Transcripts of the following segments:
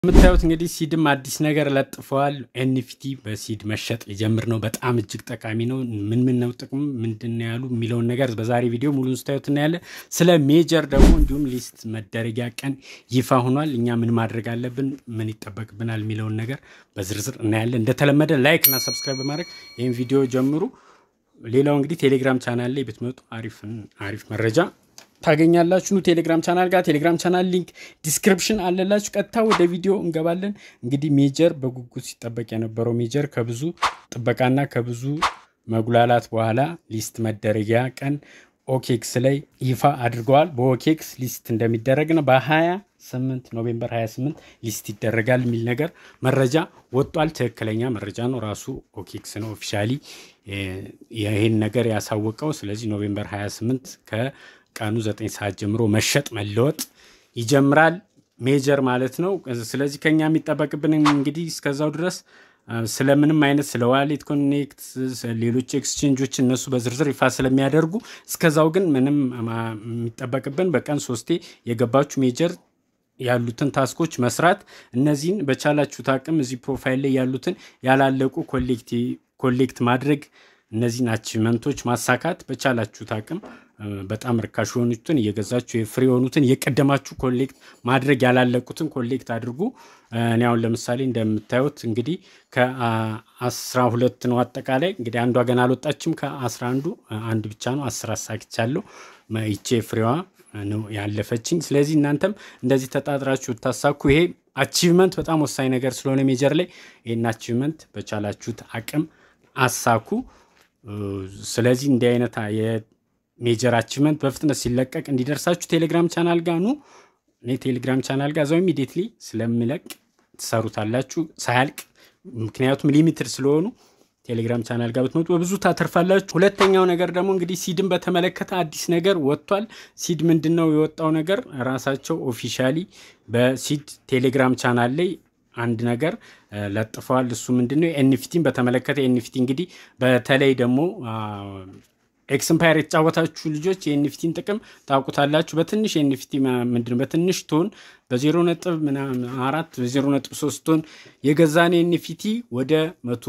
የምታዩት እንግዲህ ሲድም አዲስ ነገር ለጥፈዋል። ኤንኤፍቲ በሲድ መሸጥ ሊጀምር ነው። በጣም እጅግ ጠቃሚ ነው። ምን ምን ነው ጥቅሙ ምንድን ነው ያሉ የሚለውን ነገር በዛሬ ቪዲዮ ሙሉን ስታዩት እናያለን። ስለ ሜጀር ደግሞ እንዲሁም ሊስት መደረጊያ ቀን ይፋ ሆኗል። እኛ ምን ማድረግ አለብን፣ ምን ይጠበቅብናል የሚለውን ነገር በዝርዝር እናያለን። እንደተለመደ ላይክ እና ሰብስክራይብ በማድረግ ይህን ቪዲዮ ጀምሩ። ሌላው እንግዲህ ቴሌግራም ቻናል ላይ ብትመጡ አሪፍ መረጃ ታገኛላችሁ። ቴሌግራም ቻናል ጋር ቴሌግራም ቻናል ሊንክ ዲስክሪፕሽን አለላችሁ። ቀጥታ ወደ ቪዲዮ እንገባለን። እንግዲህ ሜጀር በጉጉት ሲጠበቅ የነበረው ሜጀር ከብዙ ጥበቃና ከብዙ መጉላላት በኋላ ሊስት መደረጊያ ቀን ኦኬክስ ላይ ይፋ አድርገዋል። በኦኬክስ ሊስት እንደሚደረግ ነው። በ28 ኖቬምበር 28 ሊስት ይደረጋል የሚል ነገር መረጃ ወጧል። ትክክለኛ መረጃ ነው። ራሱ ኦኬክስ ነው ኦፊሻሊ ይህን ነገር ያሳወቀው። ስለዚህ ኖቬምበር 28 ከ ቀኑ ዘጠኝ ሰዓት ጀምሮ መሸጥ መለወጥ ይጀምራል። ሜጀር ማለት ነው። ስለዚህ ከኛ የሚጠበቅብን እንግዲህ እስከዛው ድረስ ስለምንም አይነት ስለ ዋሌት ኮኔክት፣ ሌሎች ኤክስቼንጆች እነሱ በዝርዝር ይፋ ስለሚያደርጉ እስከዛው ግን ምንም የሚጠበቅብን በቀን ሶስቴ የገባችሁ ሜጀር ያሉትን ታስኮች መስራት፣ እነዚህን በቻላችሁት አቅም እዚህ ፕሮፋይል ላይ ያሉትን ያላለቁ ኮሌክት ማድረግ እነዚህን አቺቭመንቶች ማሳካት በቻላችሁት አቅም በጣም ርካሽ የሆኑትን እየገዛችሁ የፍሪ የሆኑትን የቀደማችሁ ኮሌክት ማድረግ ያላለቁትን ኮሌክት አድርጉ። እኔ አሁን ለምሳሌ እንደምታዩት እንግዲህ ከአስራ ሁለት ነው አጠቃላይ እንግዲህ አንዷ ገና አልወጣችም። ከአስራ አንዱ አንድ ብቻ ነው አስር አሳክቻለሁ። ይቼ ፍሬዋ ነው ያለፈችኝ። ስለዚህ እናንተም እንደዚህ ተጣጥራችሁ ታሳኩ። ይሄ አቺቭመንት በጣም ወሳኝ ነገር ስለሆነ ሜጀር ላይ ይህን አቺቭመንት በቻላችሁት አቅም አሳኩ። ስለዚህ እንዲህ አይነት የሜጀር አቺቭመንት በፍጥነት ሲለቀቅ እንዲደርሳችሁ ቴሌግራም ቻናል ጋር ኑ። እኔ ቴሌግራም ቻናል ጋር እዛው ኢሚዲየትሊ ስለምለቅ ትሰሩታላችሁ ሳያልቅ፣ ምክንያቱም ሊሚትድ ስለሆኑ ቴሌግራም ቻናል ጋር ብትመጡ በብዙ ታተርፋላችሁ። ሁለተኛው ነገር ደግሞ እንግዲህ ሲድን በተመለከተ አዲስ ነገር ወጥቷል። ሲድ ምንድን ነው የወጣው ነገር? ራሳቸው ኦፊሻሊ በሲድ ቴሌግራም ቻናል ላይ አንድ ነገር ለጥፈዋል። እሱ ምንድን ነው? ኤንኤፍቲን በተመለከተ ኤንኤፍቲ እንግዲህ በተለይ ደግሞ ኤክስምፓየር የተጫወታችሁ ልጆች የኤንኤፍቲን ጥቅም ታውቁታላችሁ። በትንሽ ኤንኤፍቲ ምንድን በትንሽ ቶን በዜሮ ነጥብ አራት በዜሮ ነጥብ ሶስት ቶን የገዛን ኤንኤፍቲ ወደ መቶ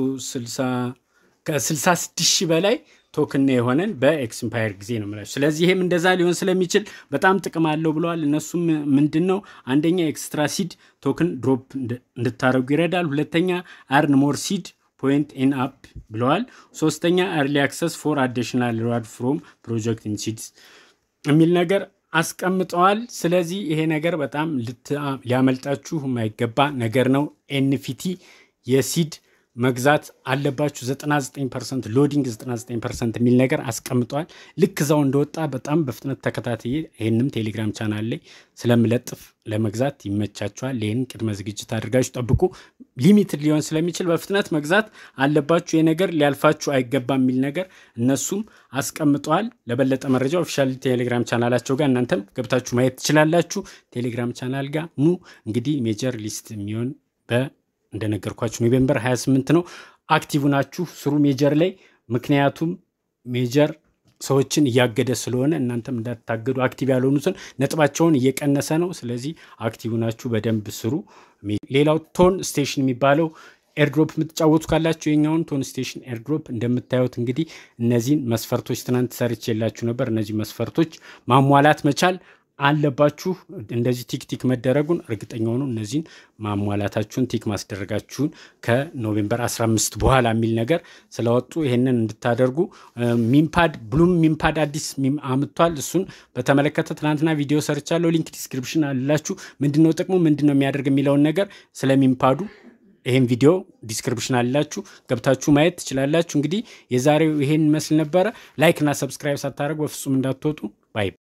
ከስልሳ ስድስት ሺህ በላይ ቶክን የሆነን በኤክስምፓየር ጊዜ ነው የምላችሁ። ስለዚህ ይሄም እንደዛ ሊሆን ስለሚችል በጣም ጥቅም አለው ብለዋል። እነሱም ምንድን ነው አንደኛ ኤክስትራ ሲድ ቶክን ድሮፕ እንድታደረጉ ይረዳል። ሁለተኛ አርን ሞር ሲድ ፖይንት ኢን አፕ ብለዋል። ሶስተኛ ኤርሊ አክሰስ ፎር አዲሽናል ሪዋርድ ፍሮም ፕሮጀክት ኢንሲድስ የሚል ነገር አስቀምጠዋል። ስለዚህ ይሄ ነገር በጣም ሊያመልጣችሁ የማይገባ ነገር ነው። ኤንኤፍቲ የሲድ መግዛት አለባችሁ። 99 ፐርሰንት ሎዲንግ 99 ፐርሰንት የሚል ነገር አስቀምጠዋል። ልክ እዛው እንደወጣ በጣም በፍጥነት ተከታትዬ ይህንም ቴሌግራም ቻናል ላይ ስለምለጥፍ ለመግዛት ይመቻችኋል። ይህን ቅድመ ዝግጅት አድርጋችሁ ጠብቁ። ሊሚትድ ሊሆን ስለሚችል በፍጥነት መግዛት አለባችሁ። ይህ ነገር ሊያልፋችሁ አይገባም የሚል ነገር እነሱም አስቀምጠዋል። ለበለጠ መረጃ ኦፊሻል ቴሌግራም ቻናላቸው ጋር እናንተም ገብታችሁ ማየት ትችላላችሁ። ቴሌግራም ቻናል ጋር ኑ። እንግዲህ ሜጀር ሊስት የሚሆን በ እንደነገርኳችሁ ኖቬምበር 28 ነው። አክቲቭ ናችሁ ስሩ ሜጀር ላይ ምክንያቱም ሜጀር ሰዎችን እያገደ ስለሆነ እናንተም እንዳታገዱ አክቲቭ ያልሆኑትን ነጥባቸውን እየቀነሰ ነው። ስለዚህ አክቲቭ ናችሁ በደንብ ስሩ። ሌላው ቶን ስቴሽን የሚባለው ኤርድሮፕ የምትጫወቱ ካላችሁ የኛውን ቶን ስቴሽን ኤርድሮፕ እንደምታዩት እንግዲህ እነዚህን መስፈርቶች ትናንት ሰርች የላችሁ ነበር። እነዚህ መስፈርቶች ማሟላት መቻል አለባችሁ እንደዚህ ቲክ ቲክ መደረጉን እርግጠኛ ሆኑ። እነዚህን ማሟላታችሁን ቲክ ማስደረጋችሁን ከኖቬምበር 15 በኋላ የሚል ነገር ስለወጡ ይሄንን እንድታደርጉ ሚምፓድ ብሉም ሚምፓድ አዲስ አምጥቷል። እሱን በተመለከተ ትናንትና ቪዲዮ ሰርቻለሁ። ሊንክ ዲስክሪፕሽን አላችሁ። ምንድነው ጥቅሙ ምንድነው የሚያደርግ የሚለውን ነገር ስለ ሚምፓዱ ይህን ቪዲዮ ዲስክሪፕሽን አላችሁ ገብታችሁ ማየት ትችላላችሁ። እንግዲህ የዛሬው ይሄን ይመስል ነበረ። ላይክ እና ሰብስክራይብ ሳታደርጉ በፍጹም እንዳትወጡ ባይ